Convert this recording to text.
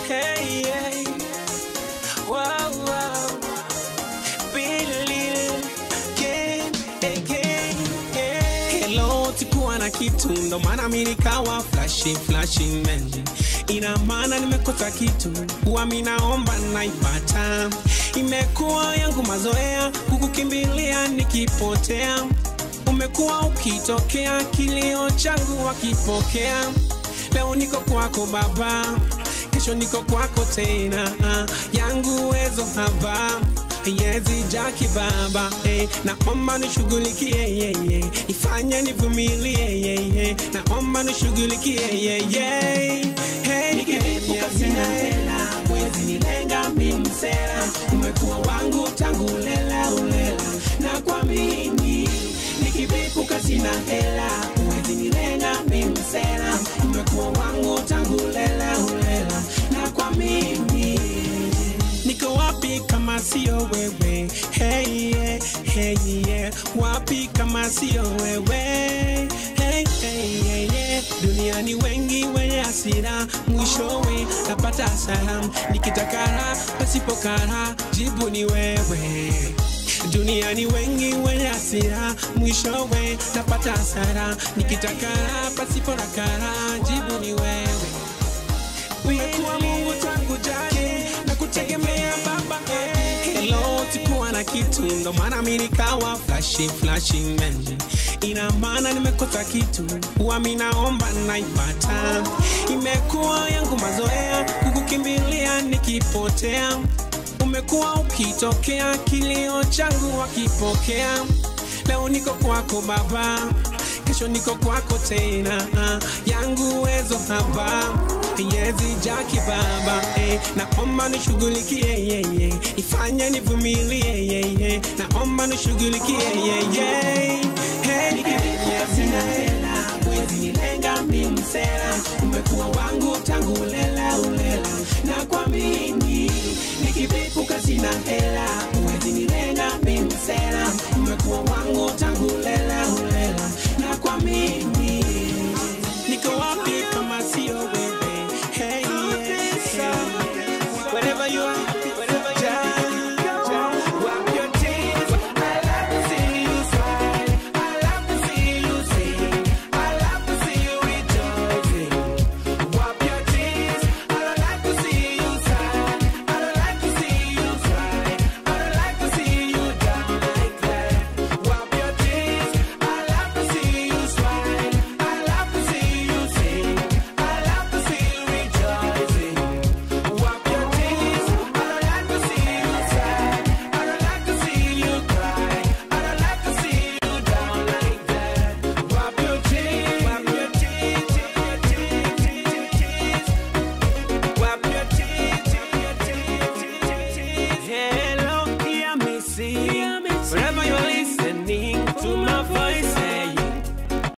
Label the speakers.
Speaker 1: Hey, hey. Wow, wow. Billy again, again, hey. Hello, sikuwa na kitu ndo maana mi nikawa flashy, flashy man. Ina maana nimekosa kitu, huwa mi naomba naipata. Imekuwa yangu mazoea kukukimbilia nikipotea. Umekuwa ukitokea kilio changu wakipokea. Leo niko kwako Baba, kesho niko kwako tena. Ah, yangu uwezo haba yezi jaki baba eh, naomba nishughulikie yeye ifanye nivumilie yeye naomba nishughulikie yeye hey, nikilipuka sina hela mwezi nilenga mimsela umekuwa wangu tangu lela ulela na kwa mimi nikivipuka sina hela mwezi nilenga mimsela umekuwa wangu tangu lela ulela na kwa mimi niko wapi kama sio wewe hey, yeah, hey, yeah. wapi kama sio wewe hey, hey, yeah, yeah. duniani wengi wenye hasira mwishowe napata hasara nikitakara pasipokara jibu ni wewe duniani wengi wenye hasira mwishowe napata hasara nikitakara pasipo na kara jibu ni wewe umekuwa Mungu tangu jadi na kutegemea Baba. Hello, sikuwa na kitu ndo maana mi nikawa flashy, flashy man. Ina maana nimekosa kitu, huwa mi naomba naipata. Imekuwa yangu mazoea kukukimbilia nikipotea. Umekuwa ukitokea kilio changu wakipokea. Leo niko kwako Baba, kesho niko kwako tena. Ah, yangu uwezo haba yezi jaki baba eh, naomba nishughulikie yeye ifanye nivumilie yeye naomba nishughulikie yeye hey, nikilia sina hela mwezi nilenga mimsela umekuwa wangu tangu lela ulela na kwa mimi nikivipuka sina hela mwezi nilenga mimsela umekuwa wangu tangu lela ulela na kwa mimi niko wapi kama sio wewe hey, yeah, hey. wherever you are